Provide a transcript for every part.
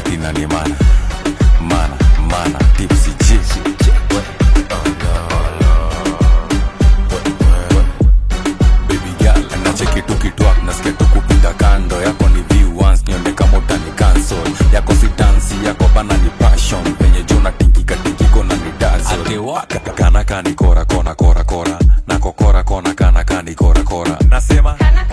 jina ni mana mana mana tipsy G baby girl nacheki tukitwak nasikia tukupita kando yako ni view once nione kama utani cancel yako si dansi yako bana ni passion penye juu natingika tingiko na ni dazzle kana kani kora kona kora kora nako kora kona kana kani kora kora nasema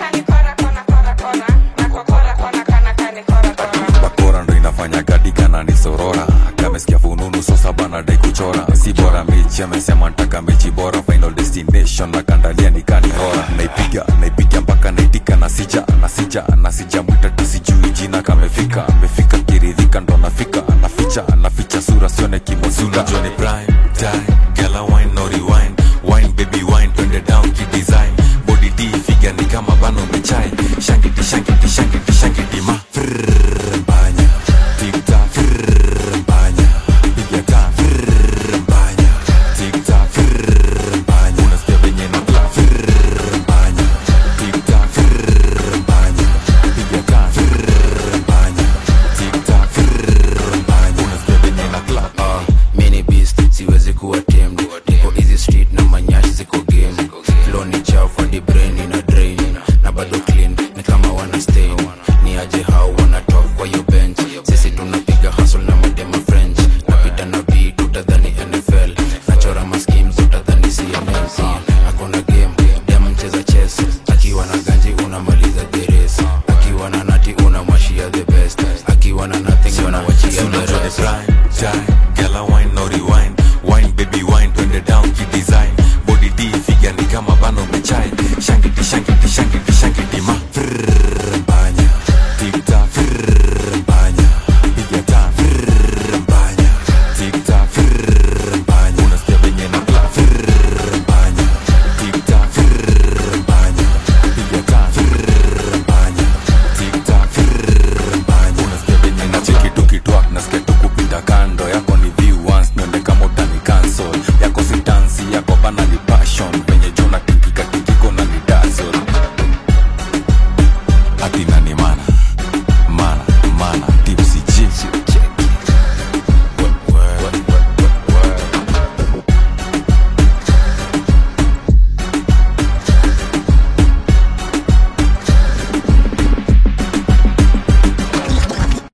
bakora ndo inafanya gadigana ni sorora kamesikia fununu sosa bana dai kuchora si bora mechi amesema ntaka mechi bora final destination na kandalia nikani hora naipiga naipiga mpaka naitika nasija nasija nasija mwitata sijui jina kamefika amefika kiridhika ndo nafika naficha naficha sura sione kimosula joni prime time gala wine no rewind wine baby wine twende down kidesign body d figa ni kama bano mechai shangiti shangiti shangiti shangiti ma Frrrr, mbanya tiktak Frrrr, mbanya piga ta Frrrr, mbanya tiktak Frrrr, mbanya unasikia venye na clap Frrrr, mbanya tiktak Frrrr, mbanya piga ta Frrrr, mbanya tiktak Frrrr, mbanya unasikia venye na clap Ah, mini beast siwezi kuwa tamed niko easy street na manyashi ziko game flow ni chafu hadi brain ina drain na bado clean ni kama wana stain ni aje hao wana talk kwa hiyo